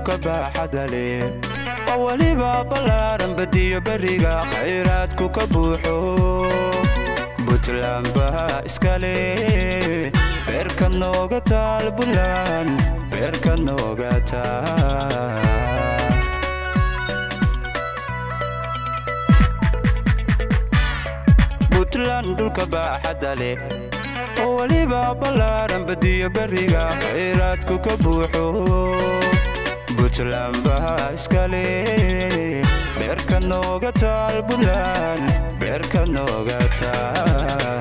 dhulka baaxada leh oo weliba ballaaran badiyo beriga khayraadku ka buuxo buntland baa iska leh beerka nooga taal buntland beerka nooga taal buntland dhulka baaxadda leh oo weliba ballaaran badiyo beriga khayraadku ka buuxo buntland baa iska leh beerka nooga taal buntland beerka nooga taal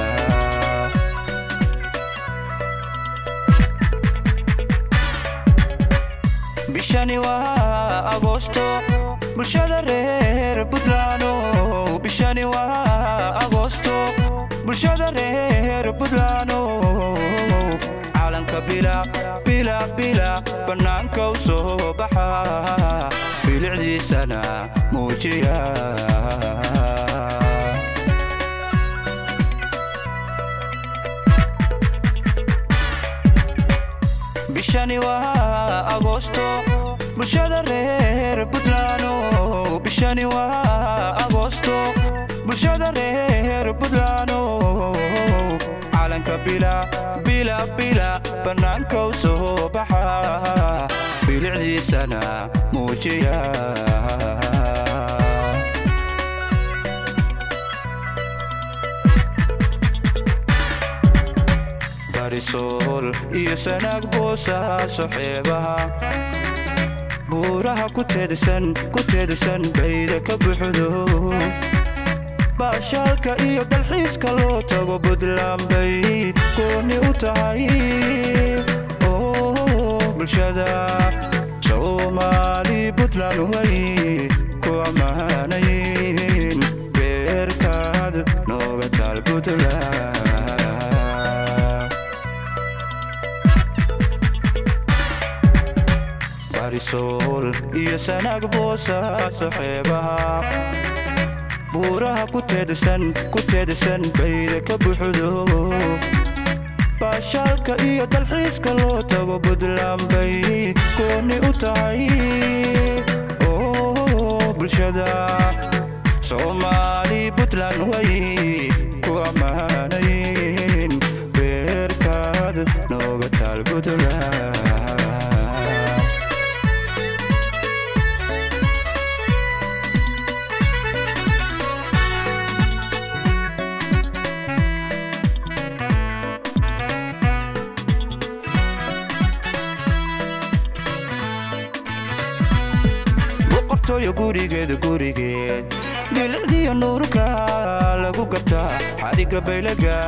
bishani waa agosto bulshada reer buntlaano bishani waa agosto bulshada reer buntlaano caalanka bila bila bila bannaanka u soo baxa bilicdiisana muujiya bishani waa agosto bulshada reer buntlaano bishani waa agosto bulshada reer buntlaano caalanka bila bila bila bannaanka u soo baxa bilicdiisana muujiya barisool iyo sanaag boosaaso xeebaha buuraha ku teedsan ku teedsan bayda ka buuxdo baashaalka iyo dalxiiska loo tago buntland bay gooni u tahay oo bulshada soomaali buntland way ku ammaanayn beerkaad nooga taal buntland barisool iyo sanaag boosaaso xeebaha buuraha ku teedsan ku teedsan bayda ka buuxdo baashaalka iyo dalxiiska loo tago buntland bay gooni u tahay oo bulshada soomaali buntland way ku ammaanayn beerkaad nooga taal buntland boqortooyo gurigeeda gurigeed bilicdiyo nuurka lagu gabtaa xadhigga baylaga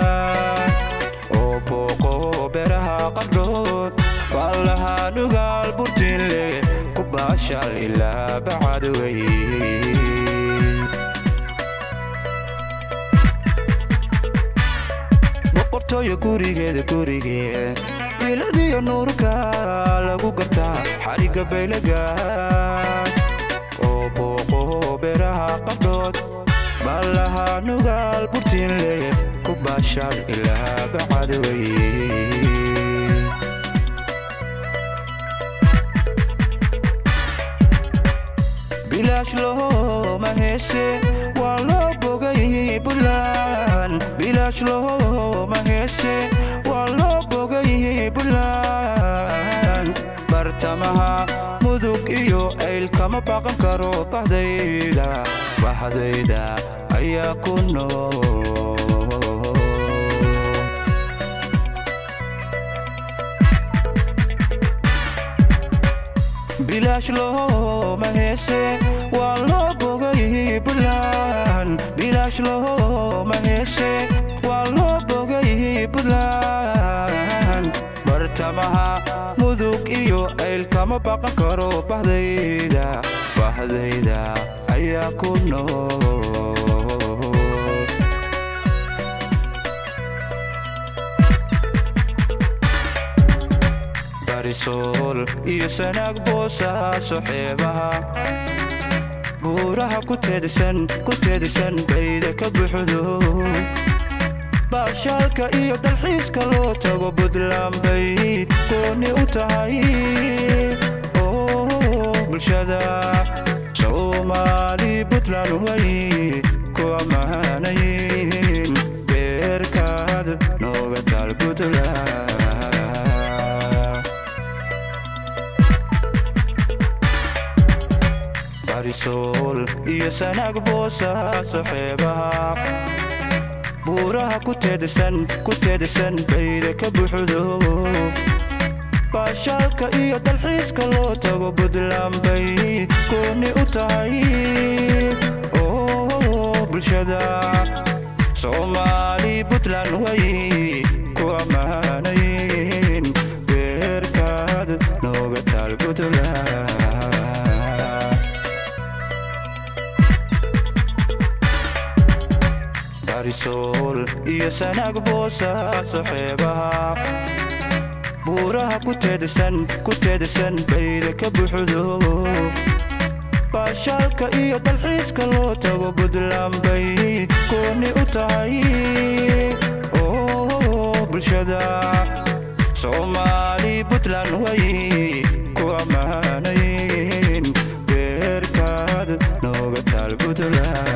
oo booqo beeraha qardhood waan lahaa nugaal burtiinle ku baashal ilaa bacadwey boqortooyo gurigeeda gurigeed bilicdiyo nuurka lagu gartaa xadhigga baylaga oo booqo beeraha qardhood baan lahaa nugaal burtiinle ku baashal ilaa bacadwey bilaash looma heese waa loo bogay buntland bilaash looma heese waa loo bogay buntland bartamaha mudug iyo ayl kama baqan karo bahdayda bahdayda ayaa ku nool bilaash looma heese waa loo bogay buntland bilaash looma heese waa loo bogay buntland bartamaha mudug iyo ayl kama baqan karo bahdayda bahdayda ayaa ku nool barisool iyo sanaag boosaaso xeebaha buuraha ku teedsan ku teedsan bayda ka buuxdo baashaalka iyo dalxiiska loo tago buntland bay gooni u tahay oo bulshada soomaali puntland way ku ammaanayin beerkaad nooga taal puntland barisool iyo sanaag boosaaso xeebaha buuraha ku teedsan ku teedsan bayda ka buuxdo baashaalka iyo dalxiiska loo tago puntland bay gooni u tahay oo bulshada soomaali puntland way ku ammaanayin beerkaad nooga taal puntland barisool iyo sanaag boosaaso xeebaha buuraha ku teedsan ku teedsan bayda ka buuxdo baashaalka iyo dalxiiska loo tago puntland bay gooni u tahay oo bulshada soomaali puntland way ku ammaanayin beerkaad nooga taal puntland